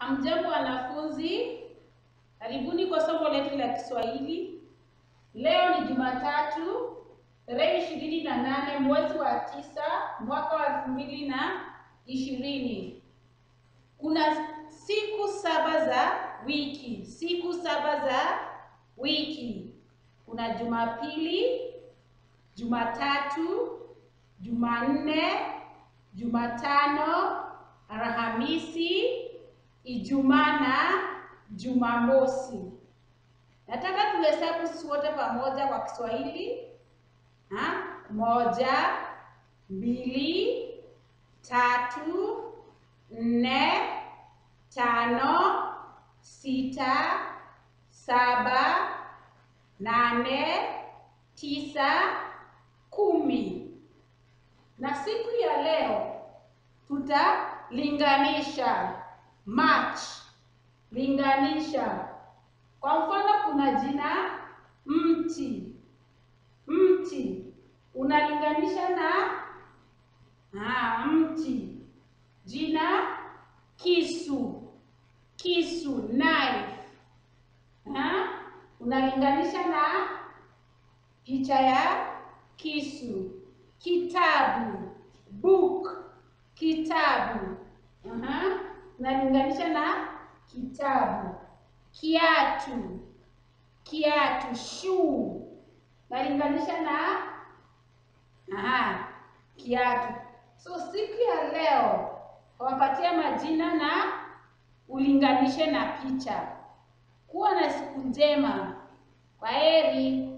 Hamjambo wanafunzi, karibuni kwa somo letu la Kiswahili. Leo ni Jumatatu tarehe ishirini na nane mwezi wa tisa mwaka wa elfu mbili na ishirini. Kuna siku saba za wiki, siku saba za wiki. Kuna Jumapili, Jumatatu, Jumanne, Jumatano, Alhamisi, Ijumaa na Jumamosi. Nataka tuhesabu sisi wote pamoja kwa Kiswahili. Ha? Moja, mbili, tatu, nne, tano, sita, saba, nane, tisa, kumi. Na siku ya leo tutalinganisha match, linganisha. Kwa mfano, kuna jina mti, mti unalinganisha na ah, mti. Jina kisu, kisu, knife ah, unalinganisha na picha ya kisu. Kitabu, book, kitabu Aha, unalinganisha na kitabu. Kiatu, kiatu, shoe, unalinganisha na aha, kiatu. So siku ya leo wapatia majina na ulinganishe na picha. Kuwa na siku njema. Kwaheri.